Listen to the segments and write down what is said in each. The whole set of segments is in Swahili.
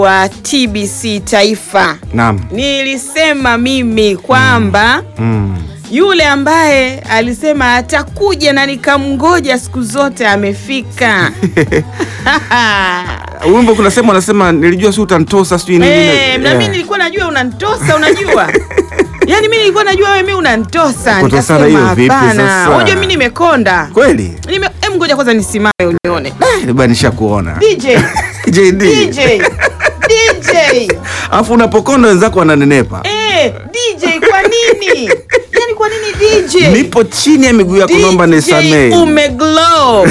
wa TBC Taifa. Naam. Nilisema mimi kwamba Mm. yule ambaye alisema atakuja na nikamngoja siku zote amefika. Wimbo kuna sema anasema nilijua si utanitosa sijui nini. Eh, na Yeah. mimi nilikuwa najua unanitosa, unajua yaani mimi nilikuwa najua wewe mimi unanitosa. Kutosana hiyo Nikasema vipi hapana, sasa? unajua mimi nimekonda. Kweli? Nime, em ngoja kwanza nisimame unione. Eh, bwana nishakuona. DJ, JD. DJ, DJ. Alafu unapokonda wenzako wananenepa. Eh, DJ kwa nini? Yaani kwa nini DJ? Nipo chini ya miguu yako naomba nisamee. DJ umeglow.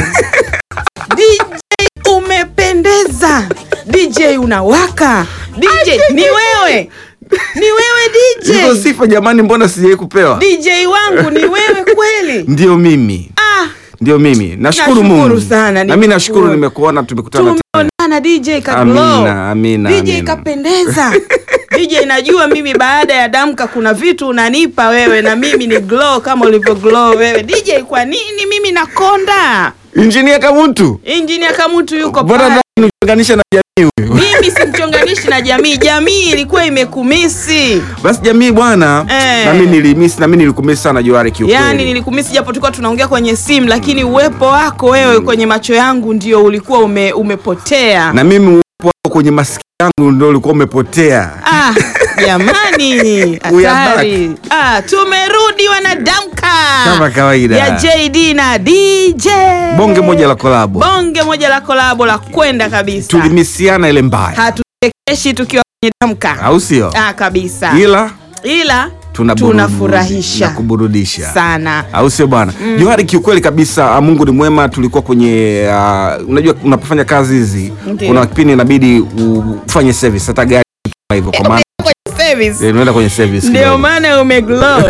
DJ umependeza. DJ unawaka. DJ ni wewe. Ni wewe Hizo DJ. sifa jamani, mbona sijai kupewa? DJ wangu ni wewe kweli. Ndio mimi. Ah, Ndio mimi. Nashukuru Nashukuru Mungu. sana, Na mimi nimekuona. nashukuru nimekuona tumekutana tena. tumeonana DJ ka glow. Amina, amina, DJ amina. kapendeza. DJ najua mimi baada ya damka kuna vitu unanipa wewe na mimi ni glow kama ulivyo glow wewe. DJ kwa nini mimi nakonda? Injinia Kamuntu. Engineer Kamuntu yuko Bora pale. ndani uchanganisha na jamii huyu. Mimi simchonganishi na jamii. Jamii ilikuwa imekumisi. Basi jamii bwana, Eh. na mimi nilimisi na mimi nilikumisi sana Johari kiukweli. Yaani nilikumisi japo tulikuwa tunaongea kwenye simu lakini uwepo wako wewe kwenye macho yangu ndio ulikuwa ume, umepotea. na mimi uwepo wako kwenye masikio yangu ndio ulikuwa umepotea. Ah, jamani, We are hatari. Ah, tumerudi wanadamka Kama kawaida. ya JD na DJ. Bonge moja la kolabo. bonge moja la kolabo la kwenda kabisa. Tulimisiana ile mbaya. Hatuchekeshi tukiwa kwenye damka. Au sio? Ah, kabisa. Ila Ila tunaburudisha tunafurahisha na kuburudisha. sana. au sio bwana mm. Johari kiukweli kabisa ah, Mungu ni mwema tulikuwa kwenye uh, unajua unapofanya kazi hizi Ndiyo. kuna kipindi inabidi ufanye service hata gari kama hivyo kwa maana Service. eh, unaenda kwenye service Ndio kidogo. maana umeglow.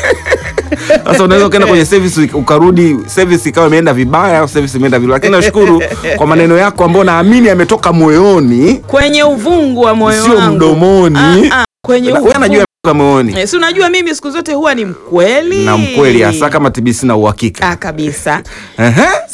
sasa unaweza ukaenda kwenye service ukarudi service ikawa imeenda vibaya au service imeenda vibaya lakini nashukuru kwa maneno yako ambayo naamini yametoka moyoni kwenye uvungu wa moyo sio wangu. mdomoni Ah, ah, kwenye wewe uvungu. najua yametoka moyoni Eh, si unajua mimi siku zote huwa ni mkweli na mkweli hasa kama TBC na uhakika ah, kabisa Ehe.